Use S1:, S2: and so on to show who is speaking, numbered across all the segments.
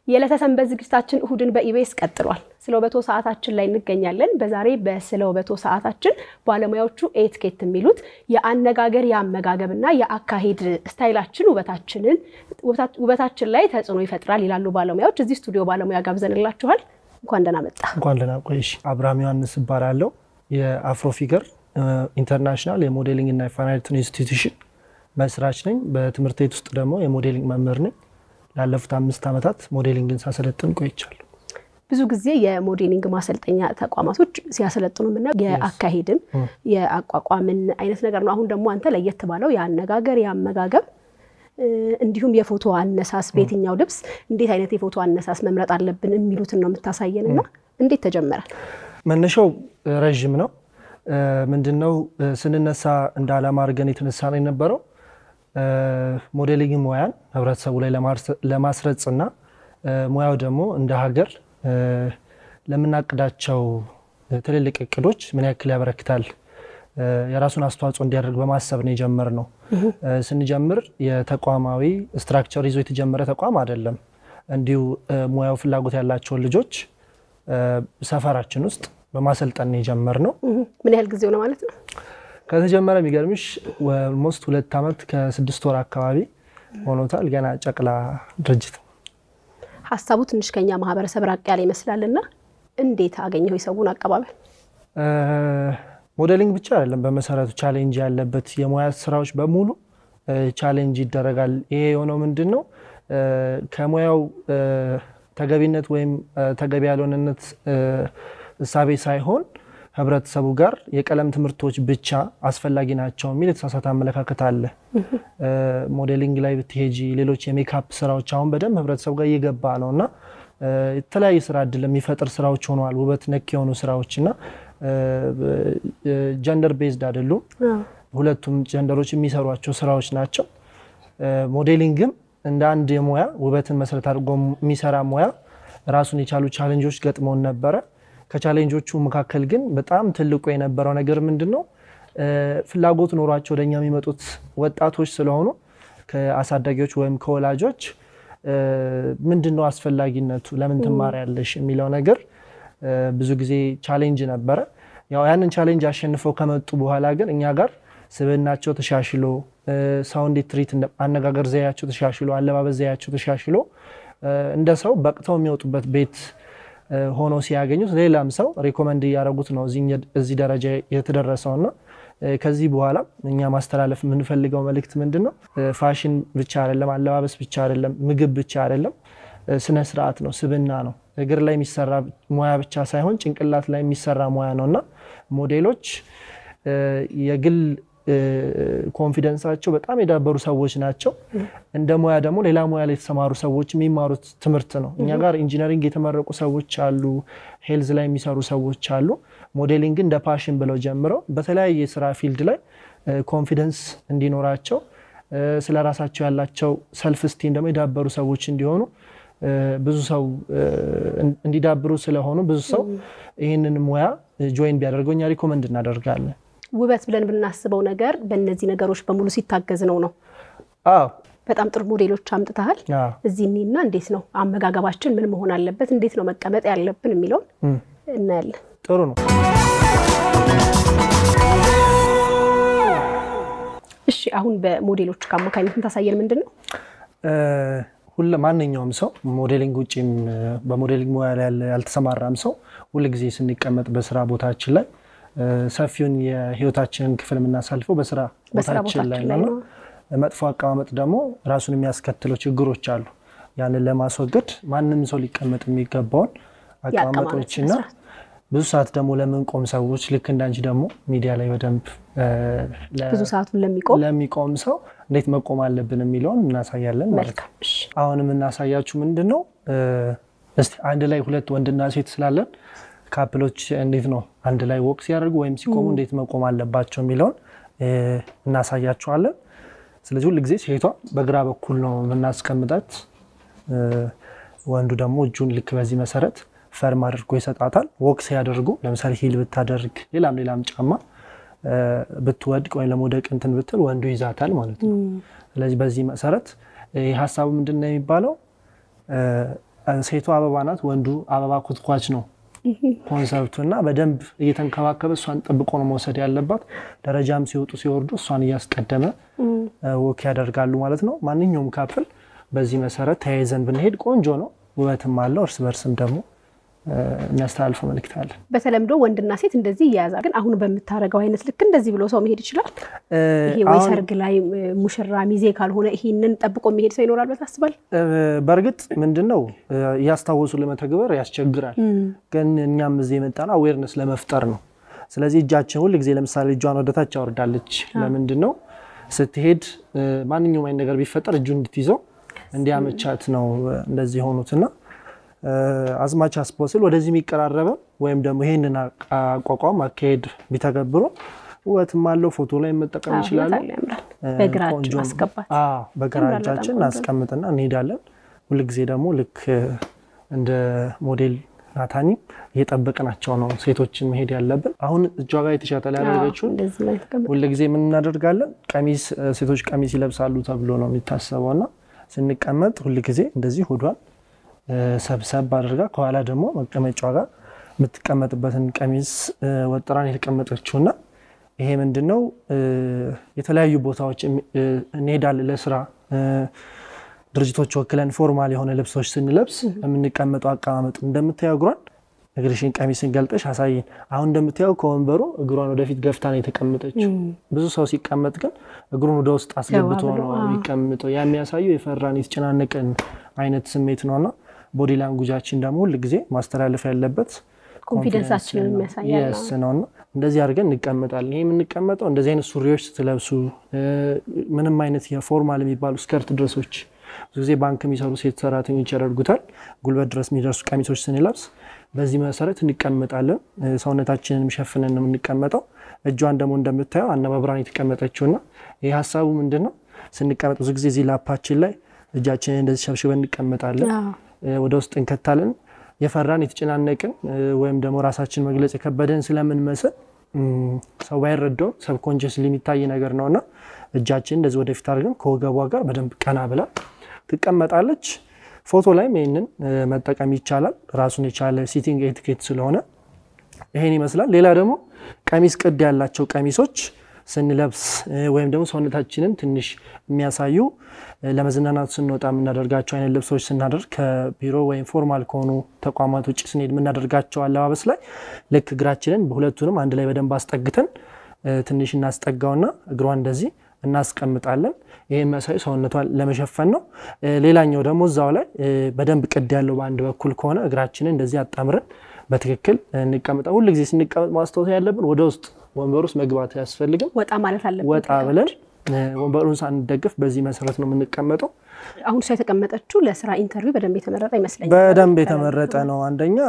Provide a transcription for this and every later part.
S1: የዕለተ ሰንበት ዝግጅታችን እሁድን በኢቢኤስ ቀጥሏል። ስለ ውበቶ ሰዓታችን ላይ እንገኛለን። በዛሬ በስለ ውበቶ ሰዓታችን ባለሙያዎቹ ኤቲኬት የሚሉት የአነጋገር የአመጋገብና የአካሄድ ስታይላችን ውበታችንን ውበታችን ላይ ተጽዕኖ ይፈጥራል ይላሉ ባለሙያዎች። እዚህ ስቱዲዮ ባለሙያ ጋብዘንላችኋል። እንኳን ደህና መጣ።
S2: እንኳን ደህና ቆይሽ። አብርሃም ዮሐንስ እባላለሁ። የአፍሮ ፊገር ኢንተርናሽናል የሞዴሊንግ እና የፋይን አርት ኢንስቲትዩሽን መስራች ነኝ። በትምህርት ቤት ውስጥ ደግሞ የሞዴሊንግ መምህር ነኝ። ላለፉት አምስት ዓመታት ሞዴሊንግን ሳሰለጥን ቆይቻለሁ።
S1: ብዙ ጊዜ የሞዴሊንግ ማሰልጠኛ ተቋማቶች ሲያሰለጥኑ የምናየው የአካሄድን የአቋቋምን አይነት ነገር ነው። አሁን ደግሞ አንተ ለየት ባለው የአነጋገር የአመጋገብ እንዲሁም የፎቶ አነሳስ በየትኛው ልብስ እንዴት አይነት የፎቶ አነሳስ መምረጥ አለብን የሚሉትን ነው የምታሳየን እና እንዴት ተጀመረ?
S2: መነሻው ረዥም ነው። ምንድነው ስንነሳ እንደ ዓላማ አድርገን የተነሳ ነው የነበረው ሞዴሊንግ ሙያን ህብረተሰቡ ላይ ለማስረጽና ሙያው ደግሞ እንደ ሀገር ለምናቅዳቸው ትልልቅ እቅዶች ምን ያክል ያበረክታል የራሱን አስተዋጽኦ እንዲያደርግ በማሰብ ነው የጀመርነው። ስንጀምር የተቋማዊ ስትራክቸር ይዞ የተጀመረ ተቋም አይደለም። እንዲሁ ሙያው ፍላጎት ያላቸውን ልጆች ሰፈራችን ውስጥ በማሰልጠን ነው የጀመርነው።
S1: ምን ያህል ጊዜው ነው ማለት ነው?
S2: ከተጀመረ የሚገርምሽ ኦልሞስት ሁለት ዓመት ከስድስት ወር አካባቢ ሆኖታል። ገና ጨቅላ ድርጅት።
S1: ሀሳቡ ትንሽ ከኛ ማህበረሰብ ራቅ ያለ ይመስላል እና እንዴት አገኘው የሰውን አቀባበል?
S2: ሞዴሊንግ ብቻ አይደለም በመሰረቱ ቻሌንጅ ያለበት የሙያ ስራዎች በሙሉ ቻሌንጅ ይደረጋል። ይሄ የሆነው ምንድን ነው ከሙያው ተገቢነት ወይም ተገቢ ያልሆነነት እሳቤ ሳይሆን ህብረተሰቡ ጋር የቀለም ትምህርቶች ብቻ አስፈላጊ ናቸው የሚል የተሳሳተ አመለካከት አለ። ሞዴሊንግ ላይ ብትሄጂ ሌሎች የሜካፕ ስራዎች አሁን በደንብ ህብረተሰቡ ጋር እየገባ ነው እና የተለያየ ስራ እድል የሚፈጥር ስራዎች ሆነዋል። ውበት ነክ የሆኑ ስራዎች እና ጀንደር ቤዝድ አይደሉም። ሁለቱም ጀንደሮች የሚሰሯቸው ስራዎች ናቸው። ሞዴሊንግም እንደ አንድ የሙያ ውበትን መሰረት አድርጎ የሚሰራ ሙያ ራሱን የቻሉ ቻሌንጆች ገጥመውን ነበረ። ከቻሌንጆቹ መካከል ግን በጣም ትልቁ የነበረው ነገር ምንድን ነው? ፍላጎት ኖሯቸው ወደኛ የሚመጡት ወጣቶች ስለሆኑ ከአሳዳጊዎች ወይም ከወላጆች ምንድን ነው አስፈላጊነቱ፣ ለምን ትማሪያለሽ የሚለው ነገር ብዙ ጊዜ ቻሌንጅ ነበረ። ያው ያንን ቻሌንጅ አሸንፈው ከመጡ በኋላ ግን እኛ ጋር ስብዕናቸው ተሻሽሎ ሰው እንዴት ትሪት አነጋገር ዘያቸው ተሻሽሎ አለባበስ ዘያቸው ተሻሽሎ እንደ ሰው በቅተው የሚወጡበት ቤት ሆኖ ሲያገኙት ሌላም ሰው ሪኮመንድ እያደረጉት ነው እዚህ ደረጃ የተደረሰውና ከዚህ በኋላ እኛ ማስተላለፍ የምንፈልገው መልእክት ምንድን ነው? ፋሽን ብቻ አይደለም፣ አለባበስ ብቻ አይደለም፣ ምግብ ብቻ አይደለም፣ ስነ ስርዓት ነው፣ ስብዕና ነው። እግር ላይ የሚሰራ ሙያ ብቻ ሳይሆን ጭንቅላት ላይ የሚሰራ ሙያ ነው እና ሞዴሎች የግል ኮንፊደንሳቸው በጣም የዳበሩ ሰዎች ናቸው። እንደ ሙያ ደግሞ ሌላ ሙያ ላይ የተሰማሩ ሰዎች የሚማሩት ትምህርት ነው። እኛ ጋር ኢንጂነሪንግ የተመረቁ ሰዎች አሉ፣ ሄልዝ ላይ የሚሰሩ ሰዎች አሉ። ሞዴሊንግ እንደ ፓሽን ብለው ጀምረው በተለያየ የስራ ፊልድ ላይ ኮንፊደንስ እንዲኖራቸው ስለ ራሳቸው ያላቸው ሰልፍ ስቲም ደግሞ የዳበሩ ሰዎች እንዲሆኑ ብዙ ሰው እንዲዳብሩ ስለሆኑ ብዙ ሰው ይህንን ሙያ ጆይን ቢያደርገው እኛ ሪኮመንድ እናደርጋለን።
S1: ውበት ብለን ብናስበው ነገር በእነዚህ ነገሮች በሙሉ ሲታገዝ ነው ነው።
S2: አዎ
S1: በጣም ጥሩ ሞዴሎች አምጥተሃል። እዚህ እኔና እንዴት ነው አመጋገባችን ምን መሆን አለበት፣ እንዴት ነው መቀመጥ ያለብን የሚለውን እናያለን።
S2: ጥሩ ነው።
S1: እሺ አሁን በሞዴሎች ከአማካኝነት ታሳየን ምንድን ነው?
S2: ሁለ ማንኛውም ሰው ሞዴሊንግ ውጭም በሞዴሊንግ ሙያ ላይ ያልተሰማራም ሰው ሁልጊዜ ስንቀመጥ በስራ ቦታችን ላይ ሰፊውን የህይወታችንን ክፍል የምናሳልፈው በስራ ቦታችን ላይ ነው። መጥፎ አቀማመጥ ደግሞ ራሱን የሚያስከትለው ችግሮች አሉ። ያንን ለማስወገድ ማንም ሰው ሊቀመጥ የሚገባውን አቀማመጦችና ብዙ ሰዓት ደግሞ ለምንቆም ሰዎች ልክ እንዳንቺ ደግሞ ሚዲያ ላይ በደንብ
S1: ብዙ ሰዓቱን ለሚቆም
S2: ለሚቆም ሰው እንዴት መቆም አለብን የሚለውን እናሳያለን ማለት ነው። አሁን የምናሳያችሁ ምንድን ነው? እስቲ አንድ ላይ ሁለት ወንድና ሴት ስላለን ካፕሎች እንዴት ነው አንድ ላይ ወቅ ሲያደርጉ ወይም ሲቆሙ እንዴት መቆም አለባቸው የሚለውን እናሳያቸዋለን። ስለዚህ ሁል ጊዜ ሴቷ በግራ በኩል ነው የምናስቀምጣት፣ ወንዱ ደግሞ እጁን ልክ በዚህ መሰረት ፈርም አድርጎ ይሰጣታል። ወቅ ሲያደርጉ ለምሳሌ ሂል ብታደርግ ሌላም ሌላም ጫማ ብትወድቅ ወይም ለመውደቅ እንትን ብትል ወንዱ ይዛታል ማለት ነው። ስለዚህ በዚህ መሰረት ይህ ሀሳቡ ምንድን ነው የሚባለው ሴቷ አበባ ናት፣ ወንዱ አበባ ኮትኳች ነው ኮንሰፕቱ እና በደንብ እየተንከባከበ እሷን ጠብቆ ነው መውሰድ ያለባት። ደረጃም ሲወጡ ሲወርዱ እሷን እያስቀደመ ወክ ያደርጋሉ ማለት ነው። ማንኛውም ካፕል በዚህ መሰረት ተያይዘን ብንሄድ ቆንጆ ነው፣ ውበትም አለው። እርስ በርስም ደግሞ የሚያስተላልፈው መልእክት አለ።
S1: በተለምዶ ወንድና ሴት እንደዚህ እያያዛል። ግን አሁን በምታደርገው አይነት ልክ እንደዚህ ብሎ ሰው መሄድ ይችላል። ይሄ ወይ ሰርግ ላይ ሙሽራ ሚዜ ካልሆነ ይሄንን ጠብቆ የሚሄድ ሰው ይኖራል ብለህ ታስባለህ?
S2: በእርግጥ ምንድን ነው እያስታወሱ ለመተግበር ያስቸግራል። ግን እኛም እዚህ የመጣነው አዌርነስ ለመፍጠር ነው። ስለዚህ እጃችን ሁል ጊዜ ለምሳሌ እጇን ወደታች አወርዳለች። ለምንድን ነው ስትሄድ ማንኛውም አይነት ነገር ቢፈጠር እጁ እንድትይዘው እንዲያመቻት ነው እንደዚህ የሆኑትና አዝማች አስፖስል ወደዚህ የሚቀራረበ ወይም ደግሞ ይህንን አቋቋም አካሄድ ቢተገብሩ ውበትም አለው። ፎቶ ላይ መጠቀም ይችላሉ። በግራ እጃችን እናስቀምጥና እንሄዳለን። ሁልጊዜ ደግሞ ልክ እንደ ሞዴል ናታኒም እየጠበቅናቸው ነው ሴቶችን መሄድ ያለብን። አሁን እጇ ጋር የተሻተላ ያደረገችውን ሁልጊዜ ምን እናደርጋለን? ቀሚስ ሴቶች ቀሚስ ይለብሳሉ ተብሎ ነው የሚታሰበው እና ስንቀመጥ ሁልጊዜ እንደዚህ ሆዷን ሰብሰብ አድርጋ ከኋላ ደግሞ መቀመጫዋ ጋር የምትቀመጥበትን ቀሚስ ወጥራን የተቀመጠችውና ይሄ ምንድን ነው የተለያዩ ቦታዎች እንሄዳለን ለስራ ድርጅቶች ወክለን ፎርማል የሆነ ልብሶች ስንለብስ የምንቀመጠው አቀማመጥ እንደምታየው እግሯን እግርሽን ቀሚስን ገልጠሽ አሳይን። አሁን እንደምታየው ከወንበሩ እግሯን ወደፊት ገፍታ ነው የተቀመጠችው። ብዙ ሰው ሲቀመጥ ግን እግሩን ወደ ውስጥ አስገብቶ ነው የሚቀምጠው። ያ የሚያሳየው የፈራን የተጨናነቀን አይነት ስሜት ነውና ቦዲ ላንጉጃችን ደግሞ ሁል ጊዜ ማስተላለፍ ያለበት
S1: ኮንፊደንሳችንን የሚያሳያል
S2: ነውና እንደዚህ አድርገን እንቀመጣለን። ይህ የምንቀመጠው እንደዚህ አይነት ሱሪዎች ስትለብሱ ምንም አይነት የፎርማል የሚባሉ ስከርት ድረሶች ብዙ ጊዜ ባንክ የሚሰሩ ሴት ሰራተኞች ያደርጉታል። ጉልበት ድረስ የሚደርሱ ቀሚሶች ስንለብስ በዚህ መሰረት እንቀመጣለን። ሰውነታችንን ሸፍነን ነው የምንቀመጠው። እጇን ደግሞ እንደምታየው አነባብራን የተቀመጠችውና ይህ ሀሳቡ ምንድን ነው? ስንቀመጥ ብዙ ጊዜ እዚህ ላፓችን ላይ እጃችንን እንደዚህ ሸብሽበን እንቀመጣለን። ወደ ውስጥ እንከታለን። የፈራን የተጨናነቅን ወይም ደግሞ ራሳችን መግለጽ የከበደን ስለምንመስል ሰው ባይረዳው ሰብኮንሽስ የሚታይ ነገር ነውና እጃችን እንደዚህ ወደፊት አድርገን ከወገቧ ጋር በደንብ ቀና ብላ ትቀመጣለች። ፎቶ ላይም ይህንን መጠቀም ይቻላል። ራሱን የቻለ ሲቲንግ ኤቲኬት ስለሆነ ይሄን ይመስላል። ሌላ ደግሞ ቀሚስ ቅድ ያላቸው ቀሚሶች ስንለብስ ወይም ደግሞ ሰውነታችንን ትንሽ የሚያሳዩ ለመዝናናት ስንወጣ የምናደርጋቸው አይነት ልብሶች ስናደርግ ከቢሮ ወይም ፎርማል ከሆኑ ተቋማት ውጭ ስንሄድ የምናደርጋቸው አለባበስ ላይ ልክ እግራችንን በሁለቱንም አንድ ላይ በደንብ አስጠግተን ትንሽ እናስጠጋውና እግሯን እንደዚህ እናስቀምጣለን። ይህ መሳይ ሰውነቷን ለመሸፈን ነው። ሌላኛው ደግሞ እዛው ላይ በደንብ ቅድ ያለው በአንድ በኩል ከሆነ እግራችንን እንደዚህ አጣምረን በትክክል እንቀምጠ ሁሉ ጊዜ ስንቀመጥ ማስታወስ ያለብን ወደ ውስጥ ወንበር ውስጥ መግባት አያስፈልግም።
S1: ወጣ ማለት አለብን።
S2: ወጣ ብለን ወንበሩን ሳንደግፍ በዚህ መሰረት ነው የምንቀመጠው።
S1: አሁን እሷ የተቀመጠችው ለስራ ኢንተርቪው በደንብ የተመረጠ ይመስለኛል።
S2: በደንብ የተመረጠ ነው። አንደኛ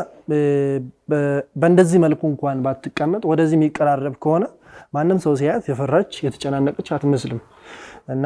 S2: በእንደዚህ መልኩ እንኳን ባትቀመጥ ወደዚህ የሚቀራረብ ከሆነ ማንም ሰው ሲያያት የፈራች የተጨናነቀች አትመስልም እና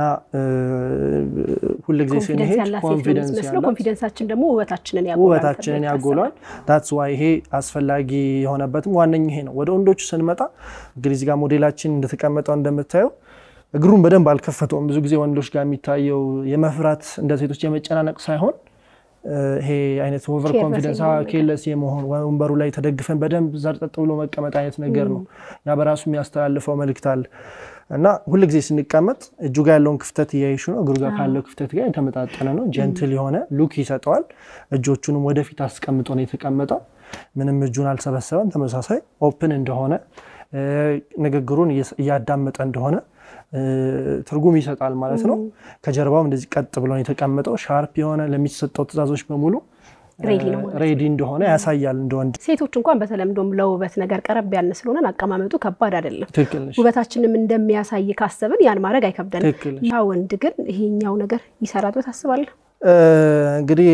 S2: ሁልጊዜ ስንሄድ ኮንፊደንስ ያላት
S1: ኮንፊደንሳችን ደግሞ ውበታችንን
S2: ውበታችንን ያጎላል። ዳትስ ዋይ ይሄ አስፈላጊ የሆነበትም ዋነኛ ይሄ ነው። ወደ ወንዶቹ ስንመጣ እንግዲህ እዚህ ጋር ሞዴላችን እንደተቀመጠው እንደምታየው እግሩን በደንብ አልከፈተውም። ብዙ ጊዜ ወንዶች ጋር የሚታየው የመፍራት እንደ ሴቶች የመጨናነቅ ሳይሆን ይሄ አይነት ኦቨር ኮንፊደንስ ኬለስ የመሆን ወንበሩ ላይ ተደግፈን በደንብ ዘርጠጥ ብሎ መቀመጥ አይነት ነገር ነው። ያ በራሱ የሚያስተላልፈው መልእክት አለ እና ሁልጊዜ ስንቀመጥ እጁ ጋር ያለውን ክፍተት እያይሹ ነው። እግሩ ጋር ካለው ክፍተት ጋር የተመጣጠነ ነው። ጀንትል የሆነ ሉክ ይሰጠዋል። እጆቹንም ወደፊት አስቀምጦ ነው የተቀመጠው። ምንም እጁን አልሰበሰበም። ተመሳሳይ ኦፕን እንደሆነ ንግግሩን እያዳመጠ እንደሆነ ትርጉም ይሰጣል ማለት ነው። ከጀርባውም እንደዚህ ቀጥ ብሎ የተቀመጠው ሻርፕ የሆነ ለሚሰጠው ትዕዛዞች በሙሉ ሬዲ እንደሆነ ያሳያል። እንደ ወንድ
S1: ሴቶች እንኳን በተለምዶም ለውበት ነገር ቀረብ ያልን ስለሆነን አቀማመጡ ከባድ አይደለም።
S2: ትክክል ነሽ።
S1: ውበታችንም እንደሚያሳይ ካሰብን ያን ማድረግ አይከብደንም።
S2: ትክክል ነሽ።
S1: ያ ወንድ ግን ይሄኛው ነገር ይሰራል ብለህ ታስባለህ?
S2: እንግዲህ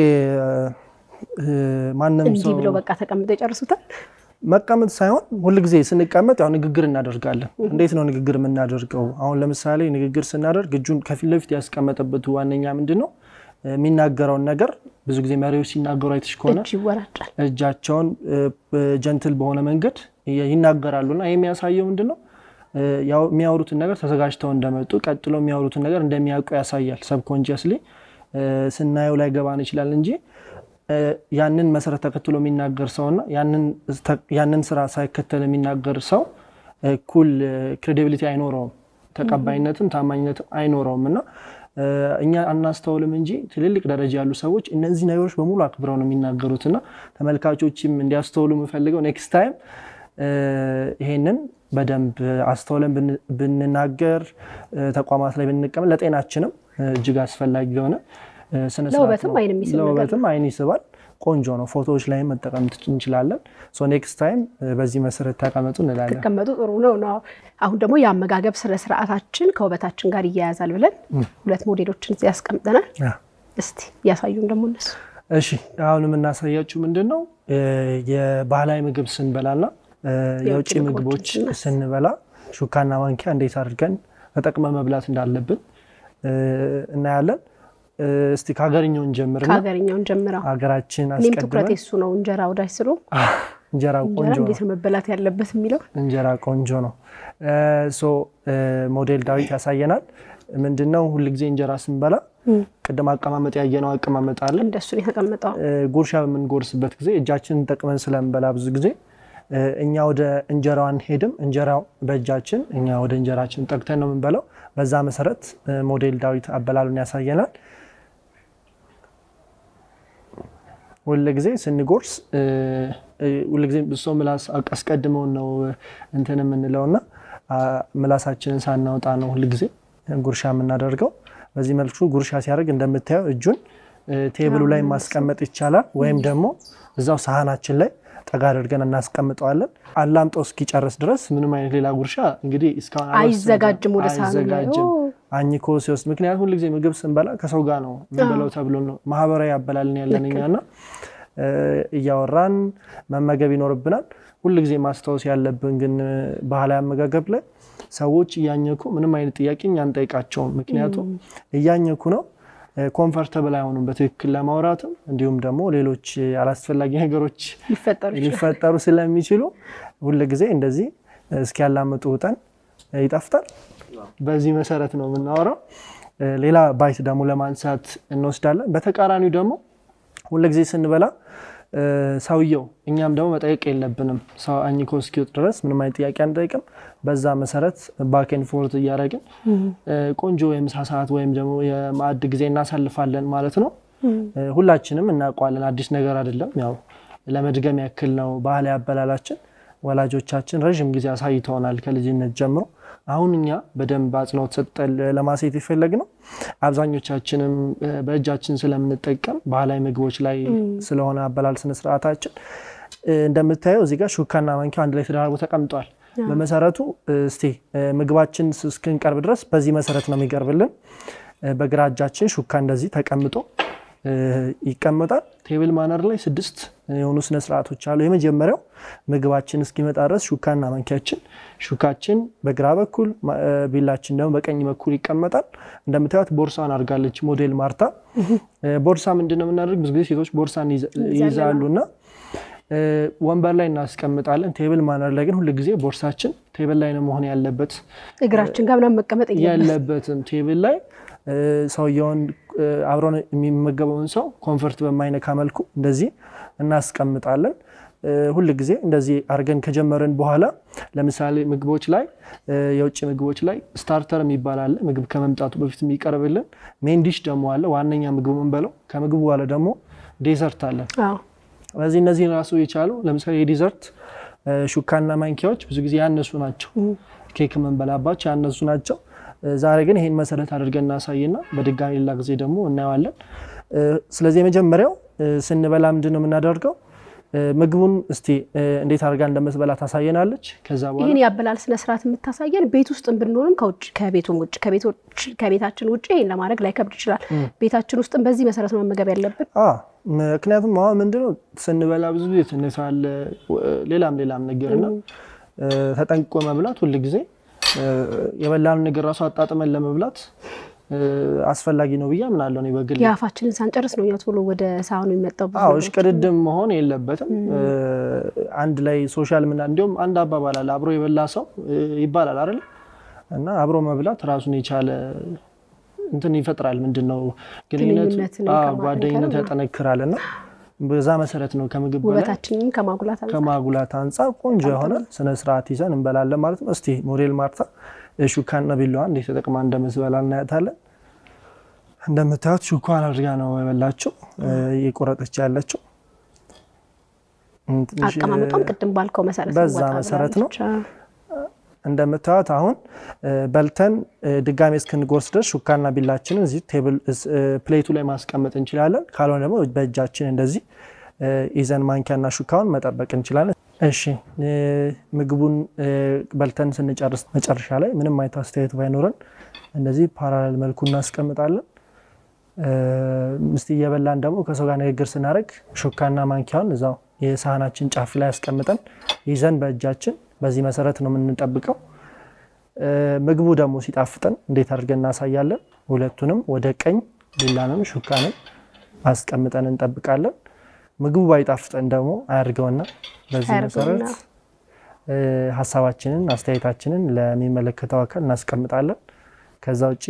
S2: ማንም
S1: እንዲህ
S2: ሰው
S1: ብለው በቃ ተቀምጠው ይጨርሱታል።
S2: መቀመጥ ሳይሆን ሁልጊዜ ስንቀመጥ ያው ንግግር እናደርጋለን። እንዴት ነው ንግግር የምናደርገው? አሁን ለምሳሌ ንግግር ስናደርግ እጁን ከፊት ለፊት ያስቀመጠበት ዋነኛ ምንድን ነው የሚናገረውን ነገር ብዙ ጊዜ መሪዎች ሲናገሩ አይተሽ ከሆነ
S1: እጅ ይወራጫል።
S2: እጃቸውን ጀንትል በሆነ መንገድ ይናገራሉ እና ይህ የሚያሳየው ምንድን ነው ያው የሚያወሩትን ነገር ተዘጋጅተው እንደመጡ ቀጥሎ የሚያወሩትን ነገር እንደሚያውቁ ያሳያል። ሰብኮንሽስሊ ስናየው ላይ ገባን ይችላል እንጂ ያንን መሰረት ተከትሎ የሚናገር ሰውና ያንን ስራ ሳይከተል የሚናገር ሰው እኩል ክሬዲቢሊቲ አይኖረውም፣ ተቀባይነትም ታማኝነትም አይኖረውም እና እኛ አናስተውልም እንጂ ትልልቅ ደረጃ ያሉ ሰዎች እነዚህ ነገሮች በሙሉ አክብረው ነው የሚናገሩት እና ተመልካቾችም እንዲያስተውሉ የምፈልገው ኔክስት ታይም ይሄንን በደንብ አስተውለን ብንናገር ተቋማት ላይ ብንቀመጥ ለጤናችንም እጅግ አስፈላጊ የሆነ
S1: ለውበትም አይን የሚስብ ነገር
S2: ለውበትም አይን ይስባል። ቆንጆ ነው። ፎቶዎች ላይ መጠቀም እንችላለን። ሶ ኔክስት ታይም በዚህ መሰረት ተቀመጡ እንላለን።
S1: ተቀመጡ ጥሩ ነው ነው። አሁን ደግሞ የአመጋገብ ስነ ስርዓታችን ከውበታችን ጋር ይያያዛል ብለን ሁለት ሞዴሎችን እዚህ ያስቀምጠናል። እስቲ እያሳዩን ደግሞ እነሱ።
S2: እሺ አሁን የምናሳያችሁ ምንድን ነው የባህላዊ ምግብ ስንበላና የውጭ ምግቦች ስንበላ ሹካና ማንኪያ እንዴት አድርገን ተጠቅመ መብላት እንዳለብን እናያለን። እስቲ ከሀገርኛውን ጀምር።
S1: ከሀገርኛውን ጀምረው
S2: ሀገራችን
S1: እኔም ትኩረቴ
S2: አስቀድመን
S1: እሱ ነው። እንጀራ ወዳጅ ስሎ
S2: እንጀራ
S1: እንጀራ
S2: ቆንጆ ነው።
S1: እንዴት ነው መበላት ያለበት የሚለው
S2: እንጀራ ቆንጆ ነው። ሶ ሞዴል ዳዊት ያሳየናል። ምንድነው ሁልጊዜ እንጀራ ስንበላ ቅድም አቀማመጥ ያየነው አቀማመጥ አለ።
S1: እንደሱ ነው የተቀመጠው።
S2: ጉርሻ በምንጎርስበት ጊዜ እጃችንን ጠቅመን ስለምንበላ ብዙ ጊዜ እኛ ወደ እንጀራው አንሄድም። እንጀራው በእጃችን እኛ ወደ እንጀራችን ጠቅተን ነው የምንበላው። በዛ መሰረት ሞዴል ዳዊት አበላሉን ያሳየናል። ሁልጊዜ ስንጎርስ ሁልጊዜ ብሶ ምላስ አስቀድመውን ነው እንትን የምንለውና ምላሳችንን ሳናወጣ ነው ሁልጊዜ ጉርሻ የምናደርገው። በዚህ መልኩ ጉርሻ ሲያደርግ እንደምታየው እጁን ቴብሉ ላይ ማስቀመጥ ይቻላል፣ ወይም ደግሞ እዛው ሳህናችን ላይ ጠጋ አድርገን እናስቀምጠዋለን። አላምጦ እስኪጨርስ ድረስ ምንም አይነት ሌላ ጉርሻ እንግዲህ እስካሁን
S1: አይዘጋጅም ወደ ሳህኑ ላይ።
S2: አይዘጋጅም
S1: ኦ።
S2: አኝኮ ሲወስድ። ምክንያቱም ሁልጊዜ ምግብ ስንበላ ከሰው ጋር ነው የምንበላው ተብሎ ነው ማህበራዊ አበላልን ያለን እኛና እያወራን መመገብ ይኖርብናል። ሁልጊዜ ማስታወስ ያለብን ግን ባህላዊ አመጋገብ ላይ ሰዎች እያኘኩ ምንም አይነት ጥያቄ እኛ አንጠይቃቸውም። ምክንያቱም እያኘኩ ነው ኮንፈርተብል አይሆኑም በትክክል ለማውራትም እንዲሁም ደግሞ ሌሎች አላስፈላጊ ነገሮች
S1: ሊፈጠሩ ይችላል።
S2: ሊፈጠሩ ስለሚችሉ ሁልጊዜ እንደዚህ እስኪያላምጡ ውጠን ይጠፍታል። በዚህ መሰረት ነው የምናወራው። ሌላ ባይት ደግሞ ለማንሳት እንወስዳለን። በተቃራኒው ደግሞ ሁልጊዜ ስንበላ ሰውየው እኛም ደግሞ መጠየቅ የለብንም። ሰው አኝኮ እስኪወጥ ድረስ ምንም አይነት ጥያቄ አንጠይቅም። በዛ መሰረት ባኬን ፎርት እያደረግን ቆንጆ የምሳ ሰዓት ወይም ደግሞ የማዕድ ጊዜ እናሳልፋለን ማለት ነው። ሁላችንም እናውቀዋለን፣ አዲስ ነገር አይደለም። ያው ለመድገም ያክል ነው ባህላዊ አበላላችን። ወላጆቻችን ረዥም ጊዜ አሳይተውናል ከልጅነት ጀምሮ። አሁን እኛ በደንብ አጽንኦት ሰጠን ለማሳየት የፈለግ ነው። አብዛኞቻችንም በእጃችን ስለምንጠቀም ባህላዊ ምግቦች ላይ ስለሆነ አበላል ስነስርዓታችን እንደምታየው እዚህ ጋር ሹካና ማንኪያ አንድ ላይ ተደራርቦ ተቀምጧል። በመሰረቱ እስቲ ምግባችን እስክንቀርብ ድረስ በዚህ መሰረት ነው የሚቀርብልን። በግራ እጃችን ሹካ እንደዚህ ተቀምጦ ይቀመጣል። ቴብል ማነር ላይ ስድስት የሆኑ ስነስርዓቶች አሉ። የመጀመሪያው ምግባችን እስኪመጣ ድረስ ሹካና ማንኪያችን፣ ሹካችን በግራ በኩል ቢላችን ደግሞ በቀኝ በኩል ይቀመጣል። እንደምታዩት ቦርሳን አድርጋለች ሞዴል ማርታ። ቦርሳ ምንድን ነው የምናደርግ? ብዙ ጊዜ ሴቶች ቦርሳን ይይዛሉ እና ወንበር ላይ እናስቀምጣለን። ቴብል ማነር ላይ ግን ሁል ጊዜ ቦርሳችን ቴብል ላይ ነው መሆን ያለበት።
S1: እግራችን ጋር ምናምን መቀመጥ
S2: ያለበትም ቴብል ላይ ሰውየውን አብሮን የሚመገበውን ሰው ኮንፈርት በማይነካ መልኩ እንደዚህ እናስቀምጣለን። ሁል ጊዜ እንደዚህ አድርገን ከጀመርን በኋላ ለምሳሌ ምግቦች ላይ የውጭ ምግቦች ላይ ስታርተር የሚባል አለ። ምግብ ከመምጣቱ በፊት የሚቀርብልን ሜን ዲሽ ደግሞ አለ። ዋነኛ ምግብ የምንበለው ከምግቡ በኋላ ደግሞ ዴዘርት አለን። ስለዚህ እነዚህን ራሱ የቻሉ ለምሳሌ የዲዘርት ሹካና ማንኪያዎች ብዙ ጊዜ ያነሱ ናቸው። ኬክ የምንበላባቸው ያነሱ ናቸው። ዛሬ ግን ይህን መሰረት አድርገን እናሳይና በድጋሚ ሌላ ጊዜ ደግሞ እናየዋለን። ስለዚህ የመጀመሪያው ስንበላ ምንድን ነው የምናደርገው? ምግቡን እስቲ እንዴት አድርጋ እንደምትበላ ታሳየናለች። ከዛ በኋላ
S1: ይህን የአበላል ስነስርዓት የምታሳየን ቤት ውስጥ ብንሆንም ከቤቱም ውጭ ከቤታችን ውጭ ይህን ለማድረግ ላይከብድ ይችላል። ቤታችን ውስጥም በዚህ መሰረት ነው መመገብ ያለብን።
S2: ምክንያቱም አሁን ምንድነው ስንበላ ብዙ ጊዜ ትንሽ አለ ሌላም ሌላም ነገርና ተጠንቅቆ መብላት ሁል ጊዜ የበላን ነገር ራሱ አጣጥመን ለመብላት አስፈላጊ ነው ብዬ አምናለሁ። እኔ በግል
S1: የአፋችንን ሳንጨርስ ነው እኛ ቶሎ ወደ ሳህኑ የሚመጣው። ብዙ
S2: አዎ
S1: ነገሮች።
S2: እሽቅድድም መሆን የለበትም። አንድ ላይ ሶሻል ምና እንዲሁም አንድ አባባል አለ አብሮ የበላ ሰው ይባላል አይደል? እና አብሮ መብላት ራሱን የቻለ እንትን ይፈጥራል። ምንድን ነው ግንኙነት፣
S1: ግንኙነትን
S2: አዎ፣
S1: ከማጠንከር
S2: ጓደኝነት
S1: ነው።
S2: ያጠነክራል እና በዛ መሰረት ነው ከምግብ በላይ
S1: ውበታችንን ከማጉላት አንጻር
S2: ከማጉላት አንጻር ቆንጆ የሆነ ስነ ስርዓት ይዘን እንበላለን ማለት ነው። እስቲ ሞዴል ማርታ ሹካና ቢላዋ እንዴት ተጠቅማ እንደምትበላ እናያታለን። እንደምታዩት ሹኳን አድርጋ ነው የበላችው እየቆረጠች ያለችው። ትንሽ
S1: አቀማመጧም ቅድም ባልከው መሰረት
S2: በዛ
S1: ወጣ
S2: መሰረት ነው።
S1: ብላለች።
S2: እንደምታዩት አሁን በልተን ድጋሜ እስክንጎርስ ድረስ ሹካና ቢላችንን እዚህ ቴብል ፕሌቱ ላይ ማስቀመጥ እንችላለን። ካልሆነ ደግሞ በእጃችን እንደዚህ ይዘን ማንኪያና ሹካውን መጠበቅ እንችላለን። እሺ ምግቡን በልተን ስንጨርስ መጨረሻ ላይ ምንም አይነት አስተያየት ባይኖረን እንደዚህ ፓራሌል መልኩ እናስቀምጣለን። ምስቲ እየበላን ደግሞ ከሰው ጋር ንግግር ስናደርግ ሹካና ማንኪያውን እዛው የሳህናችን ጫፍ ላይ ያስቀምጠን ይዘን በእጃችን በዚህ መሰረት ነው የምንጠብቀው። ምግቡ ደግሞ ሲጣፍጠን እንዴት አድርገን እናሳያለን። ሁለቱንም ወደ ቀኝ ቢላንም ሹካንም አስቀምጠን እንጠብቃለን። ምግቡ ባይጣፍጠን ደግሞ አያድርገውና በዚህ
S1: አያድርገውና።
S2: መሰረት ሀሳባችንን አስተያየታችንን ለሚመለከተው አካል እናስቀምጣለን። ከዛ ውጭ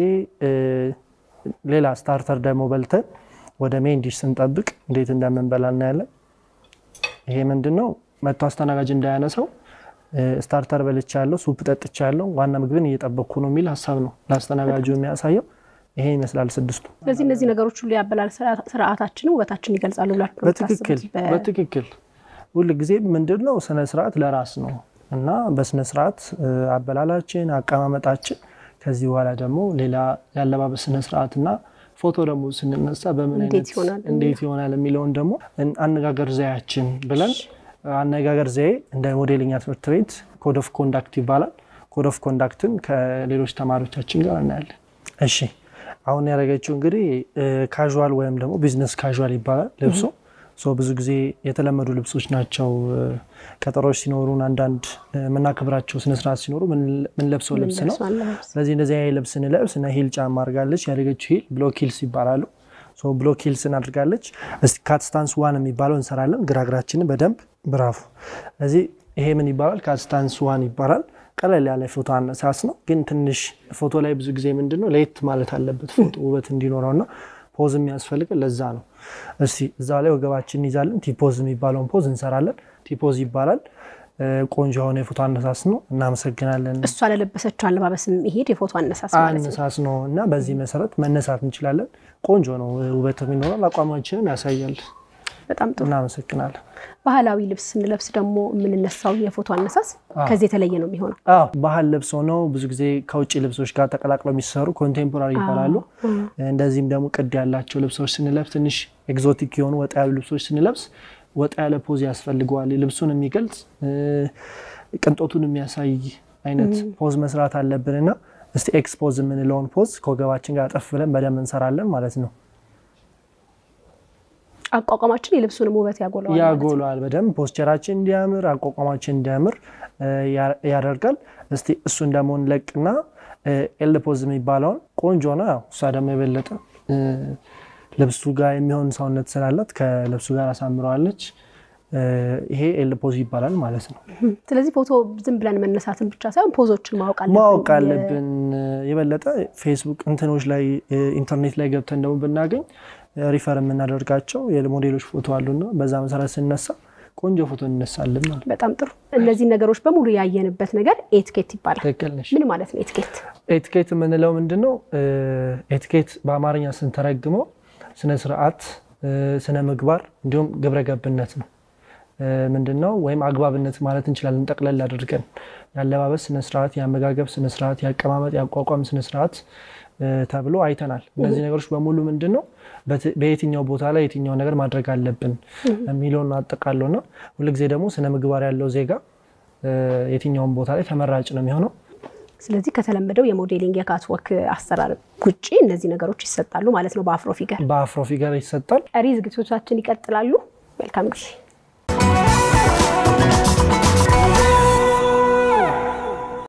S2: ሌላ ስታርተር ደግሞ በልተን ወደ ሜን ዲሽ ስንጠብቅ እንዴት እንደምንበላ እናያለን። ይሄ ምንድን ነው መቶ አስተናጋጅ እንዳያነሳው ስታርተር በልቻለሁ፣ ሱፕ ጠጥቻለሁ፣ ዋና ምግብን እየጠበቅኩ ነው የሚል ሀሳብ ነው ለአስተናጋጁ የሚያሳየው። ይሄ ይመስላል ስድስቱ።
S1: ስለዚህ እነዚህ ነገሮች ሁሉ ያበላል ስርዓታችንን ውበታችንን ይገልጻሉ ብላችሁ ነው
S2: በትክክል
S1: የምታስቡት? በ-
S2: በትክክል ሁል ጊዜ ምንድን ነው ስነ ስርዓት ለራስ ነው እና በስነ ስርዓት አበላላችን፣ አቀማመጣችን ከዚህ በኋላ ደግሞ ሌላ የአለባበስ ስነ ስርዓት እና ፎቶ ደግሞ ስንነሳ በምን
S1: እንዴት
S2: አይነት
S1: ይሆናል
S2: እንዴት ይሆናል የሚለውን ደግሞ እን- አነጋገር ዘያችን ብለን አነጋገር ዘዬ እንደ ሞዴሊንግ ትምህርት ቤት ኮድ ኦፍ ኮንዳክት ይባላል። ኮድ ኦፍ ኮንዳክትን ከሌሎች ተማሪዎቻችን ጋር እናያለን። እሺ አሁን ያደረገችው እንግዲህ ካዥዋል ወይም ደግሞ ቢዝነስ ካዥዋል ይባላል ልብሱ። ሶ ብዙ ጊዜ የተለመዱ ልብሶች ናቸው። ቀጠሮች ሲኖሩን አንዳንድ የምናከብራቸው ስነስርዓት ሲኖሩ ምንለብሰው ልብስ ነው።
S1: የምንለብሰው አለባበስ።
S2: ስለዚህ እንደዚህ አይነት ልብስ ስንለብስ እና ሂል ጫማ አድርጋለች። ያደረገችው ሂል ብሎክ ሂልስ ይባላሉ። ሶ ብሎክ ሂልስን አድርጋለች። እስቲ ካትስታንስ ዋን የሚባለው እንሰራለን። ግራግራችንን በደንብ ብራፉ። ስለዚህ ይሄ ምን ይባላል? ካትስታንስ ዋን ይባላል። ቀለል ያለ ፎቶ አነሳስ ነው፣ ግን ትንሽ ፎቶ ላይ ብዙ ጊዜ ምንድን ነው ለየት ማለት አለበት ፎቶ ውበት እንዲኖረውና ፖዝ የሚያስፈልገን ለዛ ነው። እስቲ እዛ ላይ ወገባችን እንይዛለን። ቲፖዝ የሚባለውን ፖዝ እንሰራለን። ቲፖዝ ይባላል። ቆንጆ የሆነ የፎቶ አነሳስ ነው። እናመሰግናለን።
S1: እሷ ለለበሰችው አለባበስ የሚሄድ የፎቶ አነሳስ ማለት ነው።
S2: አነሳስ ነው እና በዚህ መሰረት መነሳት እንችላለን። ቆንጆ ነው፣ ውበት ይኖራል፣ አቋማችንን ያሳያል።
S1: በጣም ጥሩ።
S2: እናመሰግናለን።
S1: ባህላዊ ልብስ ስንለብስ ደግሞ የምንነሳው የፎቶ አነሳስ ከዚህ የተለየ ነው የሚሆነው።
S2: አዎ ባህል ልብስ ሆነው ብዙ ጊዜ ከውጭ ልብሶች ጋር ተቀላቅለው የሚሰሩ ኮንቴምፖራሪ ይባላሉ። እንደዚህም ደግሞ ቅድ ያላቸው ልብሶች ስንለብስ ትንሽ ኤግዞቲክ የሆኑ ወጣ ያሉ ልብሶች ስንለብስ ወጣ ያለ ፖዝ ያስፈልገዋል። ልብሱን የሚገልጽ ቅንጦቱን የሚያሳይ አይነት ፖዝ መስራት አለብን እና እስቲ ኤክስፖዝ የምንለውን ፖዝ ከወገባችን ጋር ጠፍ ብለን በደንብ እንሰራለን ማለት ነው።
S1: አቋቋማችን የልብሱንም ውበት ያጎለዋል ማለት ነው።
S2: ያጎለዋል በደንብ ፖስቸራችን እንዲያምር አቋቋማችን እንዲያምር ያደርጋል። እስቲ እሱን ደግሞ እንለቅና ኤል ፖዝ የሚባለውን ቆንጆ ነው። ያው እሷ ደግሞ የበለጠ ልብሱ ጋር የሚሆን ሰውነት ስላላት ከልብሱ ጋር አሳምረዋለች። ይሄ ኤል ፖዝ ይባላል ማለት ነው።
S1: ስለዚህ ፎቶ ዝም ብለን መነሳትን ብቻ ሳይሆን ፖዞችን ማወቅ አለብን።
S2: ማወቅ አለብን። የበለጠ ፌስቡክ እንትኖች ላይ ኢንተርኔት ላይ ገብተን ደግሞ ብናገኝ ሪፈር የምናደርጋቸው የሞዴሎች ፎቶ አሉና በዛ መሰረት ስነሳ ቆንጆ ፎቶ እንነሳለን ማለት ነው።
S1: በጣም ጥሩ። እነዚህ ነገሮች በሙሉ ያየንበት ነገር ኤቲኬት ይባላል።
S2: ትክክል ነሽ።
S1: ምን ማለት ነው ኤቲኬት?
S2: ኤቲኬት የምንለው ምንድን ነው? ኤቲኬት በአማርኛ ስንተረግመው ስነ ስርዓት፣ ስነ ምግባር እንዲሁም ግብረ ገብነት ነው። ምንድን ነው ወይም አግባብነት ማለት እንችላለን። ጠቅለል አድርገን የአለባበስ ስነስርዓት፣ የአመጋገብ ስነስርዓት፣ የአቀማመጥ የአቋቋም ስነስርዓት ተብሎ አይተናል። እነዚህ ነገሮች በሙሉ ምንድን ነው በየትኛው ቦታ ላይ የትኛው ነገር ማድረግ አለብን የሚለውን አጠቃለው እና ሁልጊዜ ደግሞ ስነ ምግባር ያለው ዜጋ የትኛውን ቦታ ላይ ተመራጭ ነው የሚሆነው።
S1: ስለዚህ ከተለመደው የሞዴሊንግ የካትወክ አሰራር ውጭ እነዚህ ነገሮች ይሰጣሉ ማለት ነው በአፍሮ ፊገር።
S2: በአፍሮ ፊገር ይሰጣል።
S1: ቀሪ ዝግጅቶቻችን ይቀጥላሉ። መልካም ጊዜ